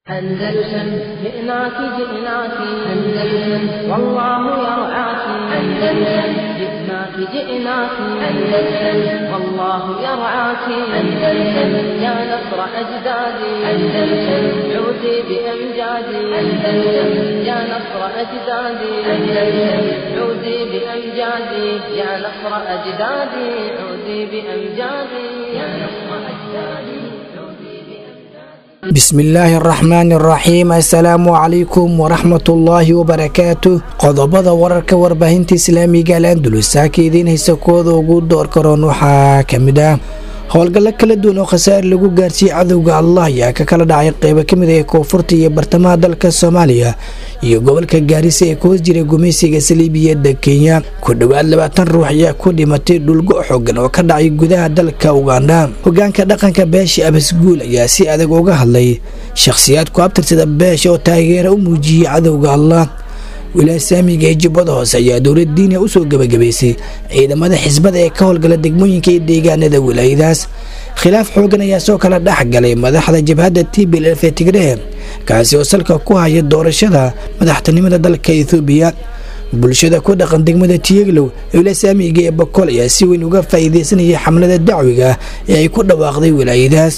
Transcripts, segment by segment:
أندلسن جئناك جئناك أندلسن والله يرعاك أندلسن جئناك جئناك أندلسن والله يرعاك أندلسن يا نصر أجدادي أندلسن عودي بأمجادي أندلسن يا نصر أجدادي أندلسن عودي بأمجادي يا نصر أجدادي عودي بأمجادي يا نصر أجدادي bismillaahi araxmaani araxiim assalaamu calaykum waraxmatullaahi wabarakaatu qodobada wararka warbaahinta islaamiga al andulus saaka idiin haysa kooda ugu door karoon waxaa ka mid ah howlgallo kala duwan oo khasaar lagu gaarsiiyey cadowga allah ayaa ka kala dhacay qeybo kamid ee koonfurta iyo bartamaha dalka soomaaliya iyo gobolka gaarisa ee ku hoos jiray gumaysiga saliibiyada kenya ku dhowaad labaatan ruux ayaa ku dhimatay dhulgo xoogan oo ka dhacay gudaha dalka ugandha hogaanka dhaqanka beesha abasguul ayaa si adag uga hadlay shakhsiyaad ku abtirsada beesha oo taageera u muujiyey cadowga allah wilaaya saamiga ee jubbada hoose ayaa dowlad diiniya usoo gebagabaysay ciidamada xisbada ee ka howlgala degmooyinka iyo deegaanada wilaayadaas khilaaf xoogan ayaa soo kala dhex galay madaxda jabhadda t b lf ee tigrehe kaasi oo salka ku haya doorashada madaxtinimada dalka ethoobiya bulshada ku dhaqan degmada tiyeglow ee wilaaya saamiga ee bakool ayaa si weyn uga faa'iideysanayay xamlada dacwiga ee ay ku dhawaaqday wilaayadaas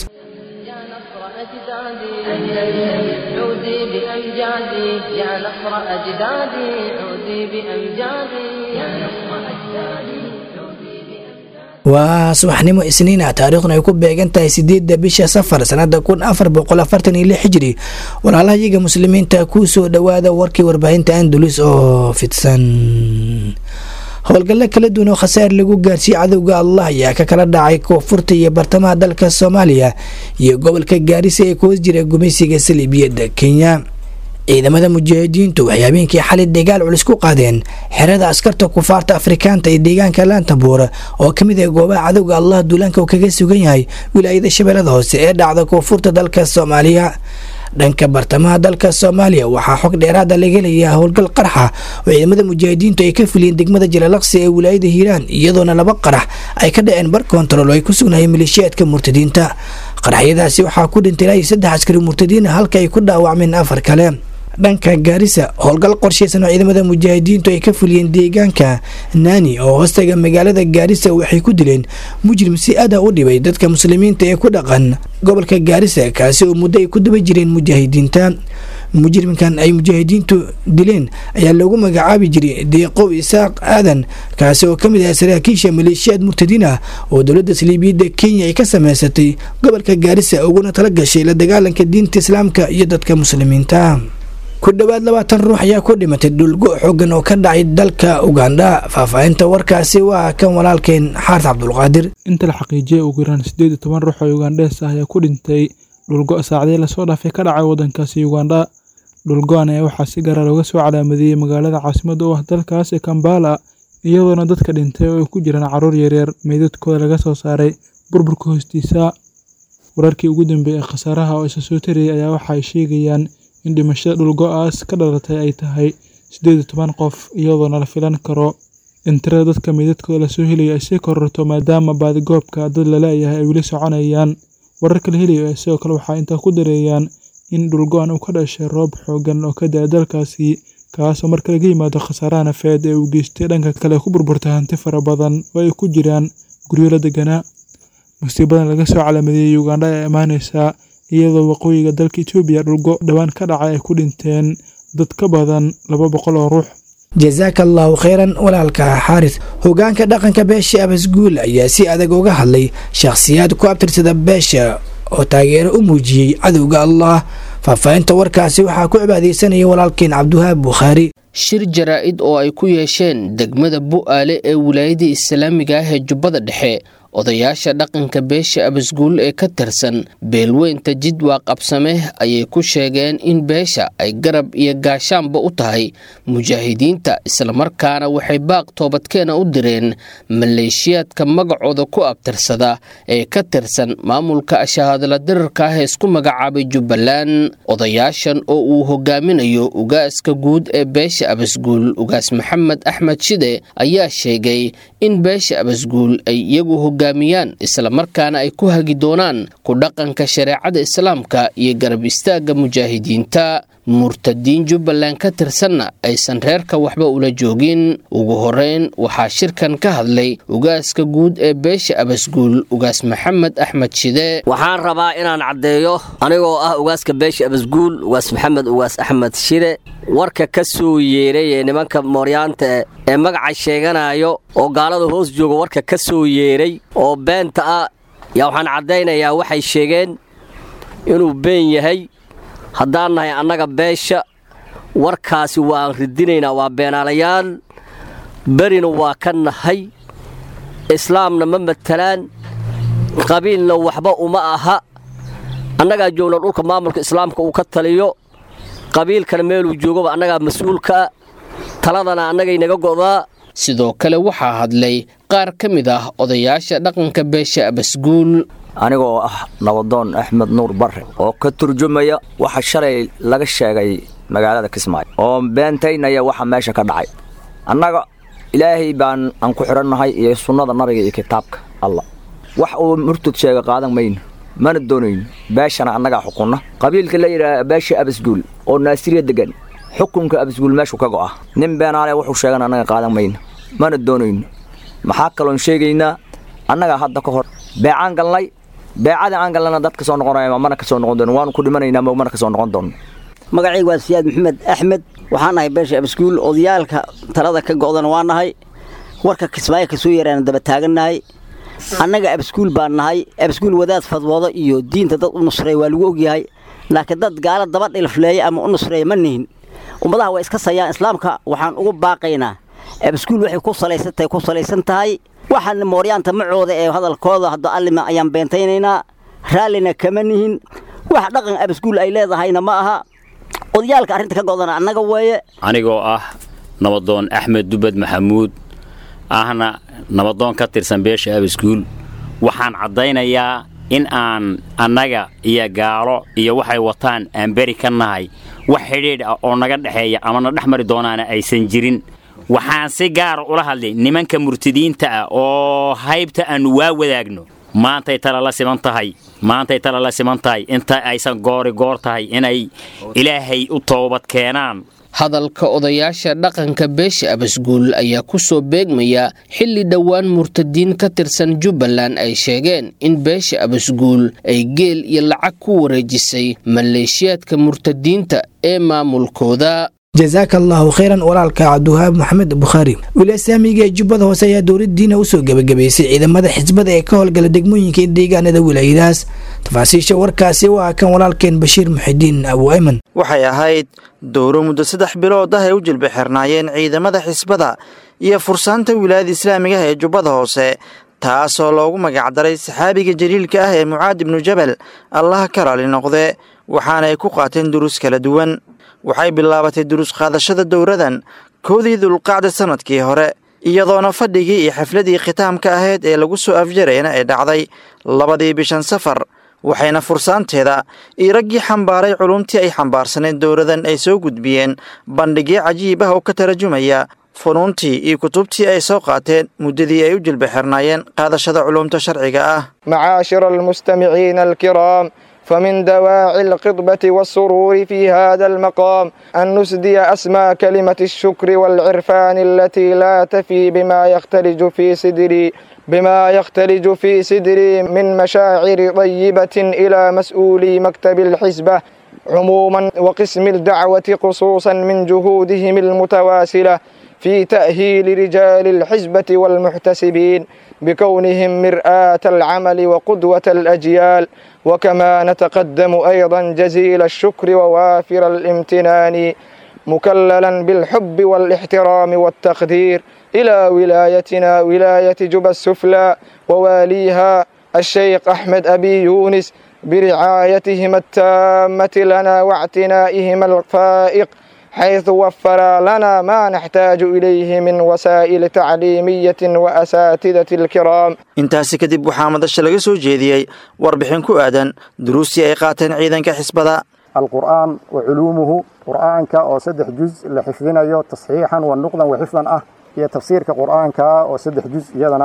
بأمجادي يا نصر أجدادي عودي بأمجادي يا نصر أجدادي waa subaxnimo isniina taariikhna ay ku beegan tahay sideedda bisha safar sanada kun afar boqol afartan iyo lix hijri walaalahayaga muslimiinta kuu soo dhowaada warkii warbaahinta andulus oo fidsan howlgallo kala duwan oo khasaar lagu gaarsiiyey cadowga allah ayaa ka kala dhacay koonfurta iyo bartamaha dalka soomaaliya iyo gobolka gaarisa ee ku hoos jira gumaysiga saliibiyada kenya ciidamada mujaahidiintu waxay habeenkii xalay dagaal culus ku qaadeen xerada askarta kufaarta afrikaanta ee deegaanka laantabuur oo ka mid ah goobaha cadowga allah duulaanka uu kaga sugan yahay wilaayada shabeellada hoose ee dhacda koonfurta dalka soomaaliya dhanka bartamaha dalka soomaaliya waxaa xog dheeraada laga helayaa howlgal qarxa oo ciidamada mujaahidiintu ay ka fuliyeen degmada jalalaqsi ee wilaayada hiiraan iyadoona laba qarax ay ka dhaceen bar kontarool oo ay ku sugnaayeen maleeshiyaadka murtadiinta qaraxyadaasi waxaa ku dhintay ilaa iyo saddex askari murtadiina halka ay ku dhaawacmeen afar kale dhanka gaarisa howlgal qorshaysan oo ciidamada mujaahidiintu ay ka fuliyeen deegaanka naani oo hoostaga magaalada gaarisa waxay ku dileen mujrim si aada u dhibay dadka muslimiinta ee ku dhaqan gobolka gaarisa kaasi oo muddo ay ku daba jireen mujaahidiinta mujrimkan ay mujaahidiintu dileen ayaa loogu magacaabi jiray deeqow isaaq aadan kaasi oo ka mid ah saraakiisha maleeshiyaad murtadiin ah oo dowladda saliibiyadda kenya ay ka sameysatay gobolka gaarisa uguna tala gashay la dagaalanka diinta islaamka iyo dadka muslimiinta ku dhowaad labaatan ruux ayaa ku dhimatay dhulgo xoogan oo ka dhacay dalka ugandha faahfaahinta warkaasi waa kan walaalkeen xaarta cabdulqaadir inta la xaqiijiyay ugu yaraan siddeed iyo toban ruux oo ugandhees ah ayaa ku dhintay dhulgo saacdii lasoo dhaafay ka dhacay waddankaasi ugandha dhulgo-an ayaa waxaa si gaara looga soo calaamadiyey magaalada caasimada u ah dalkaas ee kambala iyadoona dadka dhintay oo ay ku jiraan carruur yaryar meydadkooda laga soo saaray burburka hoostiisa wararkii ugu dambeeyey ee khasaaraha oo isa soo tarayay ayaa waxa ay sheegayaan in dhimashada dhulgo-aas ka dhalatay ay tahay siddeed iyo toban qof iyadoona la filan karo in tirada dadka meydadkooda lasoo helayo ay sii kororto maadaama baadigoobka dad laleeyahay ay weli soconayaan wararka la helayo ee sidoo kale waxaa intaa ku dareeyaan in dhulgo-an uu ka dhashay roob xoogan oo ka da-a dalkaasi kaasoo marka laga yimaado khasaaraha nafeed ee uu geystay dhanka kale ku burburtay hanti fara badan oo ay ku jiraan guryo la deganaa musiibadan laga soo calaamadeeyey ugandha ee imaaneysaa iyadoo waqooyiga dalka etoobiya dhulgo dhowaan ka dhacay ay ku dhinteen dad ka badan laba boqol oo ruux jasaaka allahu kheyran walaalka xaaris hogaanka dhaqanka beesha abasguul ayaa si adag uga hadlay shakhsiyaad ku abtirsada beesha oo taageero u muujiyey cadowga allah faahfaahinta warkaasi waxaa ku cibaadeysanaya walaalkeen cabdiwahaab bukhaari shir jaraa-id oo ay ku yeesheen degmada bu'aale ee wilaayada islaamiga ah ee jubbada dhexe odayaasha dhaqanka beesha abasguul ee ka tirsan beelweynta jidwaa qabsame ayay ku sheegeen in beesha ay garab iyo gaashaanba u tahay mujaahidiinta islamarkaana waxay baaq toobadkeena u direen maleeshiyaadka magacooda ku abtirsada ee ka tirsan maamulka ashahaadla dirarka ah ee isku magacaabay jubbaland odayaashan oo uu hogaaminayo ugaaska guud ee beesha abasguul ugaas maxamed axmed shide ayaa sheegay in beesha abasguul ay iyagu hogaamiyaan islamarkaana ay ku hagi doonaan ku dhaqanka shareecada islaamka iyo garab istaagga mujaahidiinta murtadiin jubbaland ka tirsanna aysan reerka waxba ula joogin ugu horeyn waxaa shirkan ka hadlay ugaaska guud ee beesha abasguul ugaas maxamed axmed shide waxaan rabaa inaan caddeeyo anigoo ah ugaaska beesha abasguul ugaas maxamed ugaas axmed shide warka ka soo yeeray ee nimanka mooryaanta ee magaca sheeganayo oo gaalada hoos jooga warka ka soo yeeray oo beenta ah yaa waxaan caddaynayaa waxay sheegeen inuu been yahay haddaan nahay annaga beesha warkaasi waan ridinaynaa waa beenaalayaal berina waa ka nahay islaamna ma matalaan qabiilna waxba uma aha annagaa joogna dhulka maamulka islaamka uu ka taliyo qabiilkana meeluu joogaba annagaa mas-uulkaa taladana annagay naga go'daa sidoo kale waxaa hadlay qaar ka mid ah odayaasha dhaqanka beesha abasguul anigoo ah nabadoon axmed nuur barre oo ka turjumaya waxa shalay laga sheegay magaalada kismaayo oo beentaynaya waxa meesha ka dhacay annaga ilaahay baan aan ku xidhannahay iyo sunnada nabiga iyo kitaabka allah wax uu murtud sheega qaadan mayno mana doonayno beeshana annagaa xukunna qabiilka la yidhaaha beesha abasguul oo naasiriya degan xukunka abasguul meeshuu ka go'a nin beenaale wuxuu sheegan annaga qaadan mayno mana doonayno maxaa kaloon sheegaynaa annagaa hadda ka hor beecaan galnay beecadii aan galnana dad ka soo noqonaya mana ka soo noqon doono waanu ku dhimanaynaa ma mana ka soo noqon doono magacayga waa siyaad maxamed axmed waxaan nahay beesha abasguul odayaalka talada ka go'dana waa nahay warka kismaayo kasoo yaraana daba taagannahay annaga abasguul baan nahay abasguul wadaad fadwoodo iyo diinta dad u nusreeya waa lagu ogyahay laakiin dad gaala daba dhilfleeya ama u nusreeya ma nihin ummadaha waa iska sayaan islaamka waxaan ugu baaqaynaa abasguul waxay ku salaysantahay ku salaysan tahay waxaan mooryaanta macooda ee hadalkooda hadda allima ayaan beentaynaynaa raallina kama nihin wax dhaqan abasguul ay leedahayna ma aha odayaalka arrinta ka go'dana annaga weeye anigoo ah nabadoon axmed dubad maxamuud ahna nabadoon ka tirsan beesha abasguul waxaan caddaynayaa in aan annaga iyo gaalo iyo waxay wataan aan beri ka nahay wax xidhiidh ah oo naga dhexeeya ama na dhex mari doonaana aysan jirin waxaan si gaara ula hadlay nimanka murtadiinta ah oo haybta aannu waa wadaagno maantay tala la siman tahay maantay tala la siman tahay inta aysan goori goor tahay inay ilaahay u toobad keenaan hadalka odayaasha dhaqanka beesha abasguul ayaa ku soo beegmaya xilli dhowaan murtadiin ka tirsan jubbaland ay sheegeen in beesha abasguul ay geel iyo lacag ku wareejisay maleeshiyaadka murtadiinta ee maamulkooda jasaaka allaahu khayran walaalka cabdiwahaab maxamed bukhaari wilasaamiga ee jubbada hoose ayaa dowladdiina usoo gebagabaysay ciidamada xisbada ee ka howlgala degmooyinka deegaanada wilaayadaas tafaasiisha warkaasi waa kan walaalkeen bashiir muxidiin abu ayman waxay ahayd dowro muddo saddex bilood ah ay u jilba xirnaayeen ciidamada xisbada iyo fursaanta wilaayada islaamiga ah ee jubbada hoose taasoo loogu magacdaray saxaabiga jaliilka ah ee mucaad ibnu jabal allah ka raali noqde waxaana ay ku qaateen duruus kala duwan waxay bilaabatay duruus qaadashada dowradan koodii dulqacda sannadkii hore iyadoona fadhigii iyo xafladii khitaamka ahayd ee lagu soo afjarayna ay dhacday labadii bishan safar waxayna fursaanteeda iyo raggii xambaaray culumtii ay xambaarsaneed dowradan ay soo gudbiyeen bandhigyo cajiib ah oo ka tarjumaya funuuntii iyo kutubtii ay soo qaateen muddadii ay u jilba xirnaayeen qaadashada culumta sharciga ah macaashira almustamiciina alkiraam فمن دواعي القطبة والسرور في هذا المقام أن نسدي أسمى كلمة الشكر والعرفان التي لا تفي بما يختلج في صدري بما يختلج في صدري من مشاعر طيبة إلى مسؤولي مكتب الحزبة عموما وقسم الدعوة خصوصا من جهودهم المتواصلة في تأهيل رجال الحزبة والمحتسبين بكونهم مرآة العمل وقدوة الأجيال وكما نتقدم أيضا جزيل الشكر ووافر الامتنان مكللا بالحب والاحترام والتقدير إلى ولايتنا ولاية جبى السفلى وواليها الشيخ أحمد أبي يونس برعايتهم التامة لنا واعتنائهم الفائق حيث وفر لنا ما نحتاج إليه من وسائل تعليمية وأساتذة الكرام intaasi kadib waxaa madasha laga soo jeediyey warbixin ku aadan duruustii ay qaateen ciidanka xisbada alqur'aan wa culuumuhu qur'aanka oo saddex juz la xifdinayo tasxiixan wa nuqdan wa xifdan ah iyo tafsiirka qur'aanka oo saddex juz iyadana ah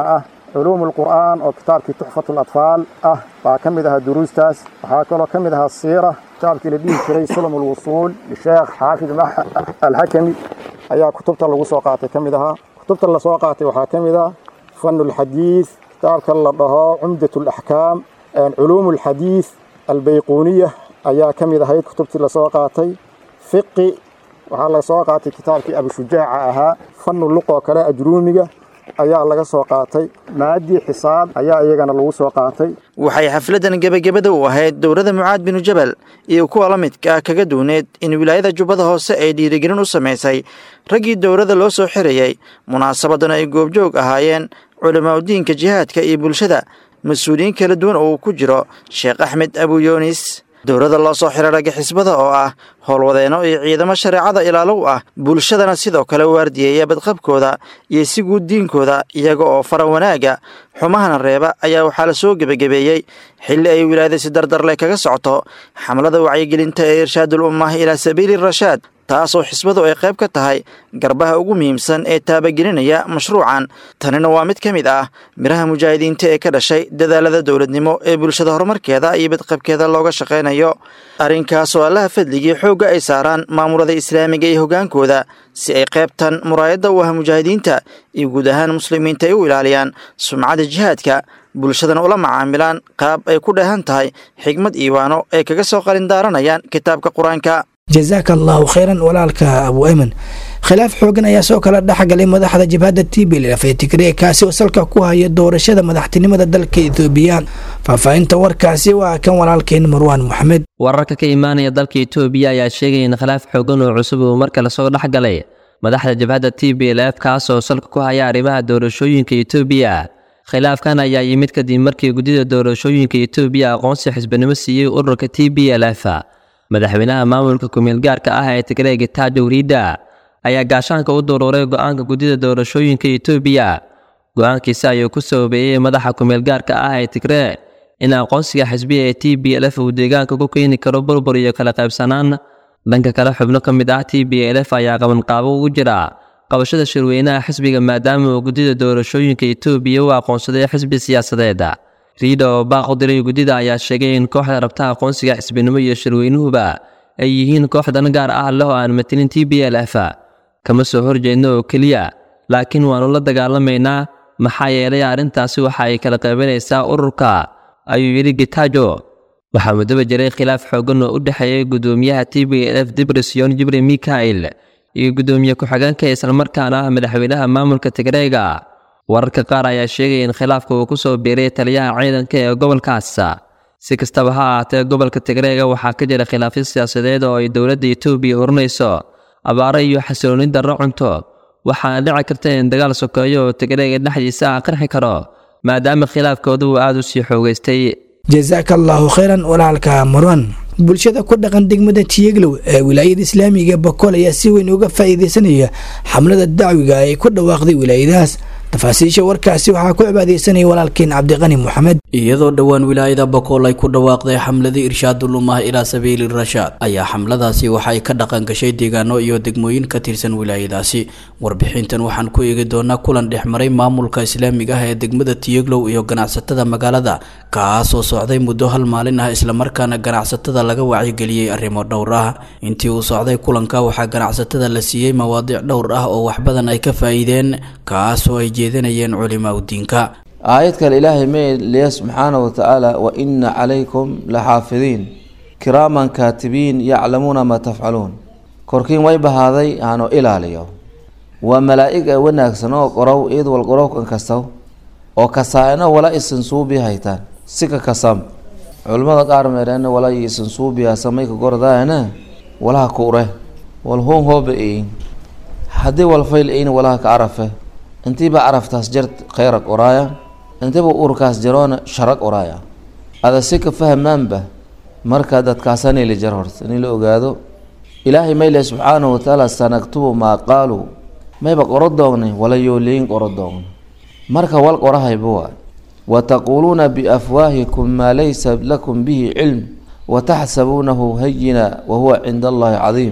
culuum alqur'aan oo kitaabkii tuxfatu alatfaal ah baa ka mid ahaa duruustaas waxaa kaloo ka mid ahaa siira kitaabkii la dhihi jiray sulm alwusuul lisheekh xaafid alxakami ayaa kutubta lagu soo qaatay ka mid ahaa kutubta lasoo qaatay waxaa ka mid ah fanu lxadiid kitaabka la dhaho cumdat alaxkaam culuum alxadiid albayquuniya ayaa ka mid ahayd kutubtii lasoo qaatay fiqi waxaa laga soo qaatay kitaabkii abushujaaca ahaa fanu luqoo kale ajruumiga ayaa laga soo qaatay maadii xisaab ayaa iyagana lagu soo qaatay waxay xafladdan gebagabada u ahayd dowladda mucaad binu jabal iyo kuwa la midka ah kaga duwneed in wilaayada jubbada hoose ay dhiirigelin u samaysay raggii dowladda loo soo xirayey munaasabadan ay goobjoog ahaayeen culamaauddiinka jihaadka iyo bulshada mas-uuliyiin kala duwan oo uu ku jiro sheekh axmed abuyoonis dowladda loo soo xiray ragga xisbada oo ah howlwadeenno iyo ciidamo shareecada ilaalow ah bulshadana sidoo kale waardiyeeya badqabkooda iyo si guud diinkooda iyaga oo fara wanaaga xumahana reeba ayaa waxaa la soo gebagabeeyey xilli ay wilaayada si dardarle kaga socoto xamlada wacyigelinta ee irshaadul ummah ilaa sabiili rashaad taasoo xisbadu ay qayb ka tahay garbaha ugu muhiimsan ee taabagelinaya mashruucan tanina waa mid ka mid ah miraha mujaahidiinta ee ka dhashay dadaalada dowladnimo ee bulshada horumarkeeda iyo badqabkeeda looga shaqaynayo arrinkaasoo allaha fadligii xoogga ay saaraan maamulada islaamiga iyo hoggaankooda si ay qaybtan muraayadda u ah mujaahidiinta iyo guud ahaan muslimiinta ay u ilaaliyaan sumcadda jihaadka bulshadana ula macaamilaan qaab ay ku dheehan tahay xigmad iiwaano ay kaga soo qalindaaranayaan kitaabka qur-aanka jazaaka allaahu khayran walaalka abu ayman khilaaf xoogan ayaa soo kala dhexgalay madaxda jabhadda t b lf ee tigreeg kaasi oo salka ku haya doorashada madaxtinimada dalka etoobiya faahfaahinta warkaasi waa kan walaalkeen marwaan moxamed wararka ka imaanaya dalka etoobiya ayaa sheegaya in khilaaf xoogan oo cusub uu markale soo dhexgalay madaxda jabhadda t b lf kaas oo salka ku haya arrimaha doorashooyinka etoobiya khilaafkan ayaa yimid kadib markii guddida doorashooyinka etoobiya aqoonsi xisbanimo siiyey ururka t b lf madaxweynaha maamulka kumeel gaarka ah ee tigreega taajo riida ayaa gaashaanka u duruuray go-aanka guddida doorashooyinka etoobiya go-aankiisi ayuu ku sababeeyey madaxa kumeel gaarka ah ee tigree in aqoonsiga xisbiya ee t b lf uu deegaanka ku keeni karo burbur iyo kala qaybsanaan dhanka kale xubno ka mid ah t b lf ayaa qabanqaabo ugu jira qabashada shirweynaha xisbiga maadaama uu guddida doorashooyinka etoobiya u aqoonsaday xisbi siyaasadeed riida oo baaq u diray guddida ayaa sheegay in kooxda rabta aqoonsiga xisbinimo iyo shirweynuhuba ay yihiin kooxdan gaar ah leh oo aan matilin t b l f kama soo horjeedno oo keliya laakiin waannu la dagaalamaynaa maxaa yeelay arrintaasi waxa ay kala qaybanaysaa ururka ayuu yidhi gitaajo waxaa muddaba jiray khilaaf xoogan oo u dhexeeyay guddoomiyaha t b l f dibrisyon jibri mikael iyo guddoomiye ku-xigeenka islamarkaana ah madaxweynaha maamulka tigreega wararka qaar ayaa sheegaya in khilaafka uu ku soo biiray taliyaha ciidanka ee gobolkaas si kastaba ha ahaatee gobolka tigreega waxaa ka jira khilaafyo siyaasadeed oo ay dowladda etoobiya horinayso abaaro iyo xasilooni darro cunto waxaana dhici karta in dagaal sokeeyo oo tigreega dhexdiisa ah qarxi karo maadaama khilaafkooda uu aada u sii xoogaystay jazaaka allaahu khayran walaalka marwan bulshada ku dhaqan degmada tiyeglow ee wilaayada islaamiga bakool ayaa si weyn uga faa'iidaysanaya xamlada dacwiga ay ku dhawaaqday wilaayadahaas tafaasiisha warkaasi waxaa ku cibaadeysanaya walaalkeen cabdiqani moxamed iyadoo dhowaan wilaayada bakool ay ku dhawaaqday xamladii irshaadul ummah ilaa sabiili rashaad ayaa xamladaasi waxa ay ka dhaqan gashay deegaano iyo degmooyin ka tirsan wilaayadaasi warbixintan waxaan ku eegi doonaa kulan dhexmaray maamulka islaamiga ah ee degmada tiyeglow iyo ganacsatada magaalada kaasoo socday muddo hal maalin ah islamarkaana ganacsatada laga wacyigeliyey arrimo dhowr ah intii uu socday kulanka waxaa ganacsatada la siiyey mawaadiic dhowr ah oo wax badan ay ka faa'iideen kaasoo ay jeedinayeen culimaa udiinka aayad kale ilaahay may leeya subxaana wa tacaala wa ina calaykum laxaafidiin kiraaman kaatibiin yaclamuuna maa tafcaluun korkiin way bahaaday aanu ilaaliyo waa malaa'ig ee wanaagsan oo qorow iyad wal qorowkan kastaw oo kasaa-ina wala isan suubi haytaan sika kasam culimmada qaar meereen wala isan suubiya samayka gordaana walaha kuure wal hoon hooba eyin haddii wal fayl eyin walaha ka carafe intiiba caraftaas jar khayrag oraaya intiiba urkaas jaroona sharag oraaya ada si ka fahmaanba marka dadkaasani la jar horta in la ogaado ilaahay mayle subxaanahu watacaala sanaktubu maa qaaluu mayba qoro doognay wala yooliyin qoro doogna marka wal qorahayba waay wataquuluuna biafwaahikum maa laysa lakum bihi cilm wataxsabuunahu hayina wahuwa cinda allahi cadiim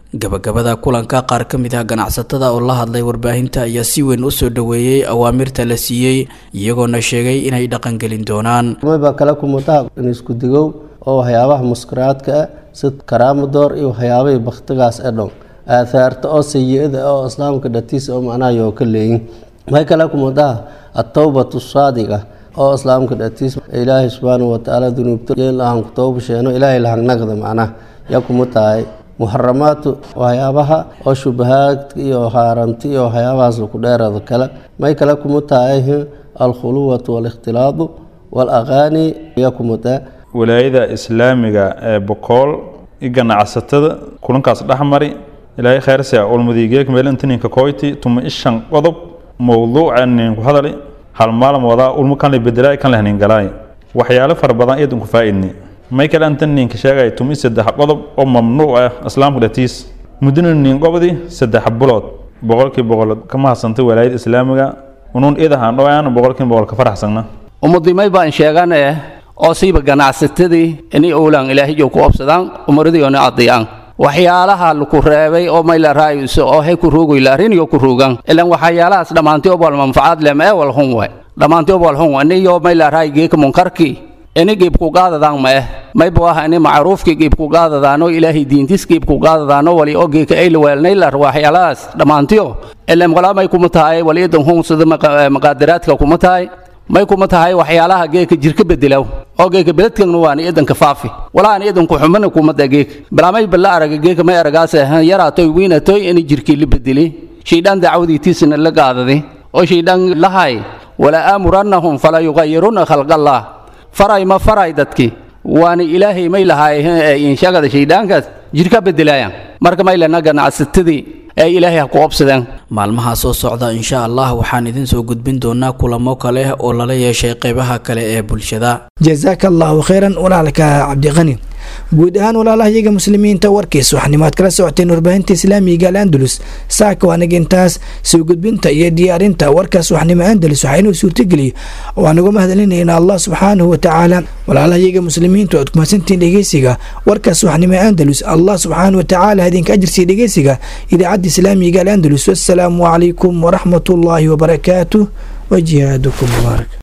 gabagabada kulanka qaar ka mid ah ganacsatada oo la hadlay warbaahinta ayaa si weyn u soo dhoweeyey awaamirta la siiyey iyagoona sheegay inay dhaqangelin doonaan baa kala kumutaa in isku digow oo waxyaabaha muskaraadka ah sid karaamadoor iyo waxyaabahii baktigaas ee dhan aathaarta oo sayi-ada oo islaamka dhatiisa oo macnaha yoo ka leeyin may kala kumutaa atowbatu saadiqa oo islaamka dhatiis ilaahay subxaanahu watacaala dunuubta yeelahan ku toobasheeno ilaahay lahangnagda macnaha yaa kuma tahay muxaramaatu waxyaabaha oo shubahaadka iyo haaranti iyo waxyaabahaas laku dheerada kale may kale kuma tahay alkhuluwatu waalikhtilaadu waalaqaani yaa kuma tahay walaayada islaamiga ee bokool i ganacsatada kulankaas dhexmari ilaahay khayrsia ulmadiigeek meelintininka koyti tuma ishan qodob mowduuca ninku hadali hal maalin wadaa ulmu kan la bedelaay kan lahnin galaay waxyaalo fara badan iyadun ku faa'idni may kale antan ninka sheegay tumi saddex qodob oo mamnuuc ah islaamka dhatiis muddana nin qobdi saddex bulood boqolkii boqol ka mahadsantay walaayada islaamiga unuun idahaan dhowaan boqolkii boqol ka faraxsagna ummadimay baan sheegan eh oo siiba ganacsatadii inay owlaan ilaahiyo ku obsadaan umaradiyoona adiyaan waxyaalaha laku reebay oo mayla raayuso oo hay ku ruugoyla ariniyo ku ruugan ilan waxyaalahaas dhammaantii obal manfacaad lem ee wal hun way dhammaantii obal hun aniyo mayla raay geeka munkarkii ini giibku qaadadaan ma eh mayba waha ini macruufkii giibku qaadadaano ilaahay diintis giibku qaadadaano wali oo geeka ay laweelnaylar waxyaalahaas dhammaantiyo ilan walaa may kuma tahay waliyadan hun sida maqaadiraadka kuma tahay may kuma tahay waxyaalaha geeka jirka bedelaw oo geeka beledkan waan idanka faafi walaan idanku xumana kuma da geeka balaamay balla araga geeka may aragaas yaraatoy wiinatoy in jirkii la bedeli shaydaan dacwadiitiisana la gaadadi oo shaydaan lahay wala aamurannahum fala yugayiruna khalqallah faray ma faray dadki waana ilaahay may lahay inshagada shayddaankaas jirka bedelaayaan marka may lana ganacsatadii ee ilaahay ha ku obsadeen maalmaha soo socda insha allah waxaan idin soo gudbin doonaa kulamo kale oo lala yeeshay qeybaha kale ee bulshada jazaaka allahu khayran walaalka cabdiqani guud ahaan walaalahayaga muslimiinta warkiis waxnimaad kala socoteen warbaahinta islaamiga al'andalus saaka waanaga intaas soo gudbinta iyo diyaarinta warkaas waxnimo andalus waxaa inuu suurtageliy waan uga mahadcelinaynaa allah subxaanahu watacaala walaalahayaga muslimiintu aad kumahadsantihiin dhegeysiga warkaas waxnimo andalus allah subxaanahu watacaala idinka ajirsiiya dhegeysiga idaacadda islaamiga al'andalus wassalaamu calaykum waraxmat ullaahi wabarakaatuh wajihaadakum mubaarak